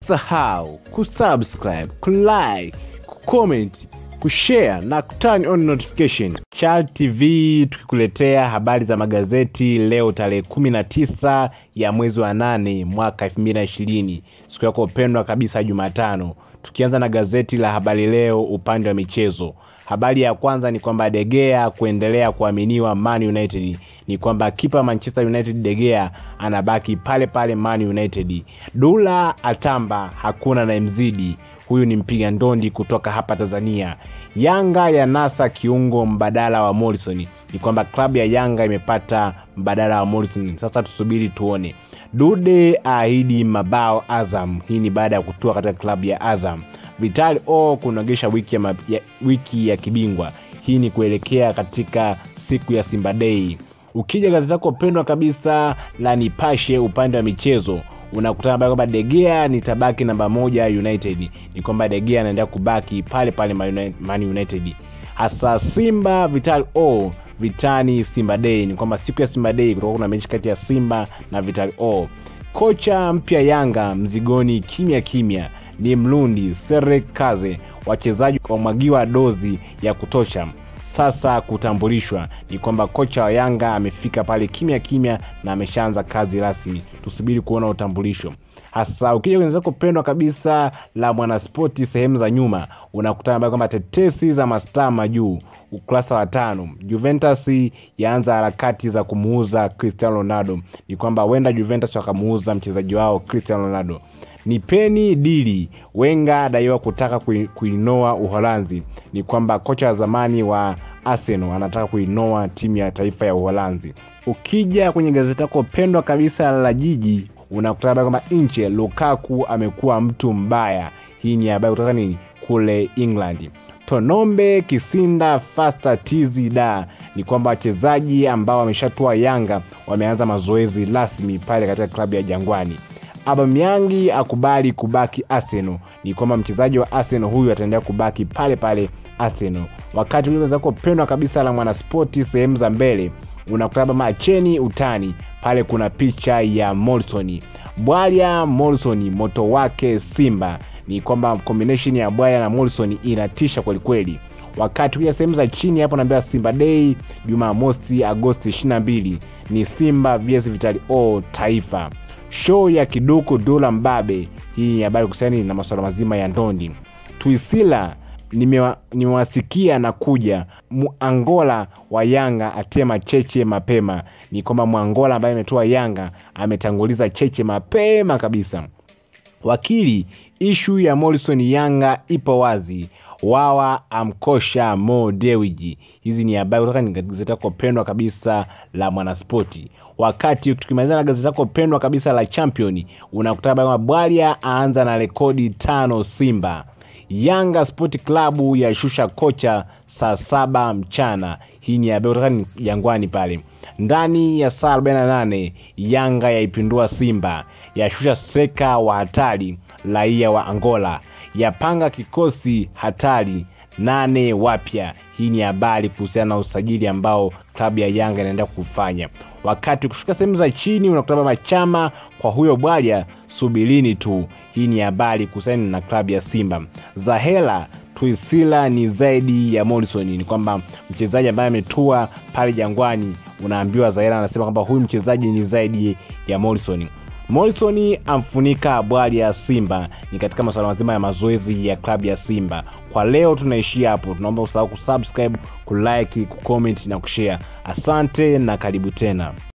usisahau kusubscribe kulike kucomment kushare na kuturn on notification Chal tv tukikuletea habari za magazeti leo tarehe 19 ya mwezi wa 8 mwaka 2020 siku yako pendwa kabisa jumatano tukianza na gazeti la habari leo upande wa michezo habari ya kwanza ni kwamba degea kuendelea kuaminiwa man united ni kwamba kipa manchester united degea anabaki pale pale man united dula atamba hakuna na mzidi huyu ni mpiga ndondi kutoka hapa tanzania yanga ya nasa kiungo mbadala wa morrison ni kwamba klabu ya yanga imepata mbadala wa morrison sasa tusubiri tuone dude aahidi mabao azam hii ni baada ya kutua katika klabu ya azam vitali o kunogesha wiki ya, ma- ya, wiki ya kibingwa hii ni kuelekea katika siku ya simba dei ukija gazeti lako pendwa kabisa la nipashe upande wa michezo unakutana habari kwamba degea ni tabaki namba moja united ni kwamba degea anaendelea kubaki pale pale Man Uni- man united hasa simba vital o vitani simba dei ni kwamba siku ya simba dei kutakuwa kuna mechi kati ya simba na vital o kocha mpya yanga mzigoni kimya kimya ni mlundi serek kaze wachezaji wamwagiwa dozi ya kutosha sasa kutambulishwa ni kwamba kocha wa yanga amefika pale kimya kimya na ameshaanza kazi rasmi tusubiri kuona utambulisho hasa ukija kwenye zako pendwa kabisa la mwanaspoti sehemu za nyuma unakutana habari kwamba tetesi za mastaa majuu ukurasa wa tano juventus yaanza harakati za kumuuza cristiano ronaldo ni kwamba huenda juventus wakamuuza mchezaji wao cristiano ronaldo nipeni dili wenga adaiwa kutaka kui- kuinoa uholanzi ni kwamba kocha wa zamani wa arsenal anataka kuinoa timu ya taifa ya uholanzi ukija kwenye gazeti lako pendwa kabisa la jiji unakutana habari kwamba nche lukaku amekuwa mtu mbaya hii ni habari kutoka nini kule england tonombe kisinda fasta tizi da ni kwamba wachezaji ambao wameshatua yanga wameanza mazoezi rasmi pale katika klabu ya jangwani abamyangi akubali kubaki arsenal ni kwamba mchezaji wa arsenal huyu ataendelea kubaki pale pale arsenal wakati zako pendwa kabisa la mwanaspoti sehemu za mbele unakutaba macheni utani pale kuna picha ya morrison bwalya morrison moto wake simba ni kwamba combination ya bwalya na morrison inatisha kwelikweli wakati kuja sehemu za chini hapo naambiwa simba dei jumamosi agosti 22 ni simba vs vitali o taifa show ya kiduku dula mbabe hii ni habari kuhusiani na masuala mazima ya ndondi tuisila nimewa- nimewasikia na kuja muangola wa yanga atema cheche mapema ni kwamba mwangola ambaye ametoa yanga ametanguliza cheche mapema kabisa wakili ishu ya morrison yanga ipo wazi wawa amkosha mo dewiji hizi ni habari kutoka ni gazeti lako pendwa kabisa la mwanaspoti wakati tukimalizana na gazeti lako pendwa kabisa la champion unakuta habari kwamba bwalia aanza na rekodi tano simba yanga sport klabu yashusha kocha saa saba mchana hii ni habari kutoka ni jangwani pale ndani ya saa 48 yanga yaipindua simba yashusha streka wa hatari raia wa angola yapanga kikosi hatari nane wapya hii ni habari kuhusiana na usajili ambao klabu ya yanga inaendelea kufanya wakati ukishuka sehemu za chini unakutana machama kwa huyo bwalya subirini tu hii ni habari kuhusiana na klabu ya simba zahela tuisila ni zaidi ya morrison ni kwamba mchezaji ambaye ametua pale jangwani unaambiwa zahela anasema kwamba huyu mchezaji ni zaidi ya morrison morrison amfunika bwali ya simba ni katika masuala mazima ya mazoezi ya klabu ya simba kwa leo tunaishia hapo tunaomba usahau kusubscribe kulike kucomment na kushare asante na karibu tena